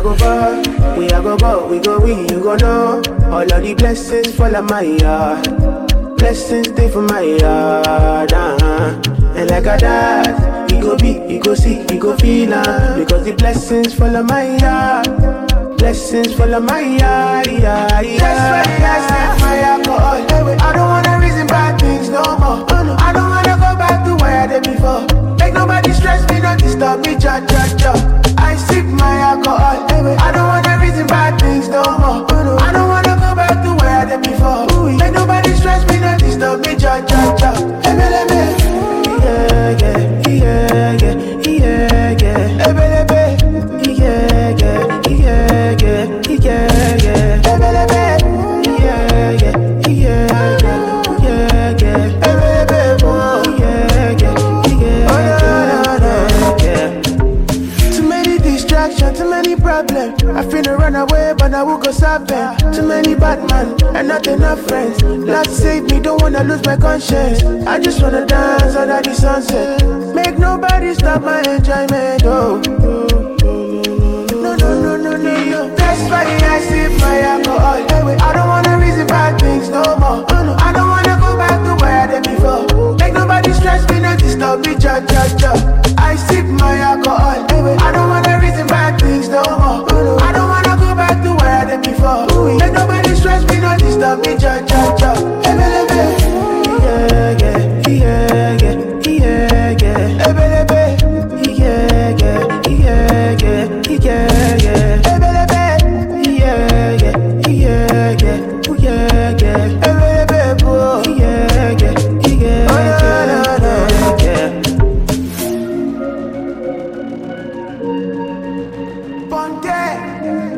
go far, we a go go, we go we, you go know. All of the blessings fall on my yard. Blessings stay for my yard. Uh-huh. And like a dad, we go be, we go see, we go feel uh, Because the blessings fall on my yard. Blessings fall on my yard. Yeah, yeah. That's why I said my alcohol. I don't wanna reason bad things no more. Oh, no. I don't wanna go back to where I did before. Make nobody stress me, not disturb me, cha cha cha. I sip my alcohol. I don't wanna reason bad things no more. Oh, no. I don't wanna go back to where I did before. Make nobody stress me, not disturb me, cha cha cha. Ebelebe. Yeah, yeah, yeah, yeah, yeah, yeah. Ebelebe. Yeah, yeah, yeah, yeah, yeah, yeah. Ebelebe. Yeah, yeah, yeah, yeah, yeah, yeah. Ebelebe. Oh, yeah, yeah, yeah, yeah, yeah. Too many distractions, too many problems. I finna run away, but I will go solve them. Too many bad men and not enough friends. Lord save me, don't wanna lose my conscience. I just wanna dance under the sunset. Make nobody stop my enjoyment. Oh. No, no, no, no, no, no. That's why I sip my alcohol. I don't wanna reason bad things no more. I don't wanna go back to where I did before. Make nobody stress me, not disturb me, cha cha cha. I sip my alcohol. I don't wanna reason bad things no more. I don't wanna go back to where I did before. Make nobody stress me, not disturb me, cha cha cha. Ebelebe. Yeah, yeah, yeah, yeah, yeah, yeah. Ebelebe. Yeah, yeah, yeah, yeah, yeah, yeah. Ebelebe. Yeah, yeah, yeah, yeah, yeah, yeah. Ebelebe, oh. Yeah, yeah, yeah, yeah, yeah. Ponte.